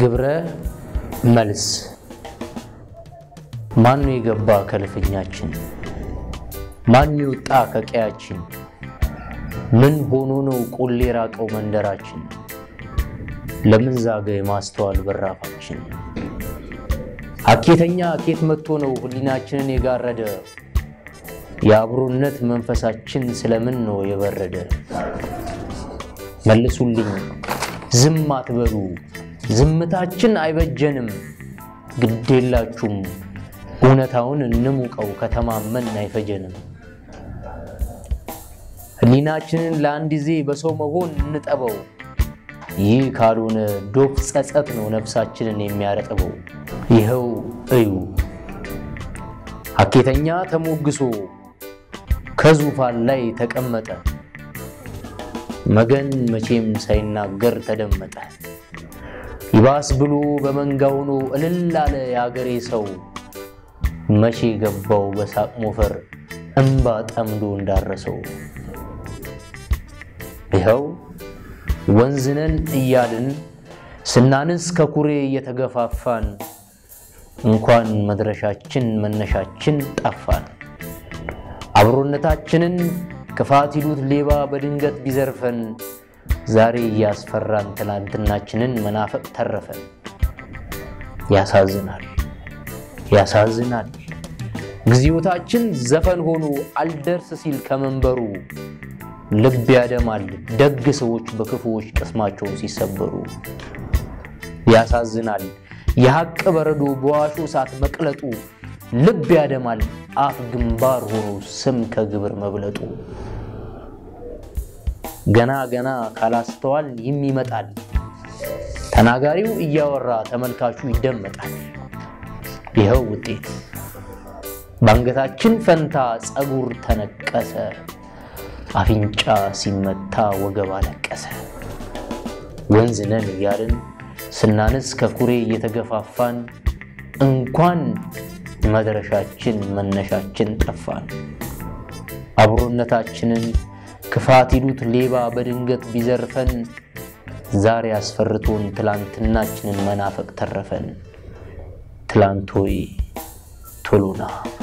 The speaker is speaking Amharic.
ግብረ መልስ ማን የገባ ከልፍኛችን? ማን ይወጣ ከቀያችን? ምን ሆኖ ነው ቆሌ የራቀው መንደራችን? ለምን ዛገ የማስተዋል በራፋችን? አኬተኛ አኬት መጥቶ ነው ህሊናችንን የጋረደ? የአብሮነት መንፈሳችን ስለምን ነው የበረደ? መልሱልኝ፣ ዝም አትበሉ፣ ዝምታችን አይበጀንም። ግዴላችሁም እውነታውን እንሙቀው፣ ከተማመን አይፈጀንም። ህሊናችንን ለአንድ ጊዜ በሰው መሆን እንጠበው። ይህ ካልሆነ ዶፍ ጸጸት ነው ነፍሳችንን የሚያረጥበው። ይኸው እዩ ሀኬተኛ ተሞግሶ ከዙፋን ላይ ተቀመጠ። መገን መቼም ሳይናገር ተደመጠ። ይባስ ብሎ በመንጋ ሆኖ እልል አለ የአገሬ ሰው። መቼ ገባው በሳቅ ሞፈር እምባ ጠምዶ እንዳረሰው። ይኸው ወንዝነን እያልን ስናንስ ከኩሬ እየተገፋፋን እንኳን መድረሻችን መነሻችን ጠፋን። አብሮነታችንን ክፋት ይሉት ሌባ በድንገት ቢዘርፈን ዛሬ እያስፈራን ትናንትናችንን መናፈቅ ተረፈን። ያሳዝናል ያሳዝናል። ጊዜዎታችን ዘፈን ሆኖ አልደርስ ሲል ከመንበሩ ልብ ያደማል ደግ ሰዎች በክፉዎች ቅስማቸው ሲሰበሩ። ያሳዝናል የሐቅ በረዶ በዋሾ እሳት መቅለጡ ልብ ያደማል አፍ ግንባር ሆኖ ስም ከግብር መብለጡ። ገና ገና ካላስተዋል ይም ይመጣል ተናጋሪው እያወራ ተመልካቹ ይደመጣል። ይኸው ውጤት በአንገታችን ፈንታ ፀጉር ተነቀሰ፣ አፍንጫ ሲመታ ወገብ አለቀሰ። ወንዝ ነን እያልን ስናንስ ከኩሬ እየተገፋፋን እንኳን መድረሻችን መነሻችን ጠፋን። አብሮነታችንን ክፋት ይሉት ሌባ በድንገት ቢዘርፈን ዛሬ አስፈርቶን ትላንትናችንን መናፈቅ ተረፈን። ትላንት ሆይ ቶሎና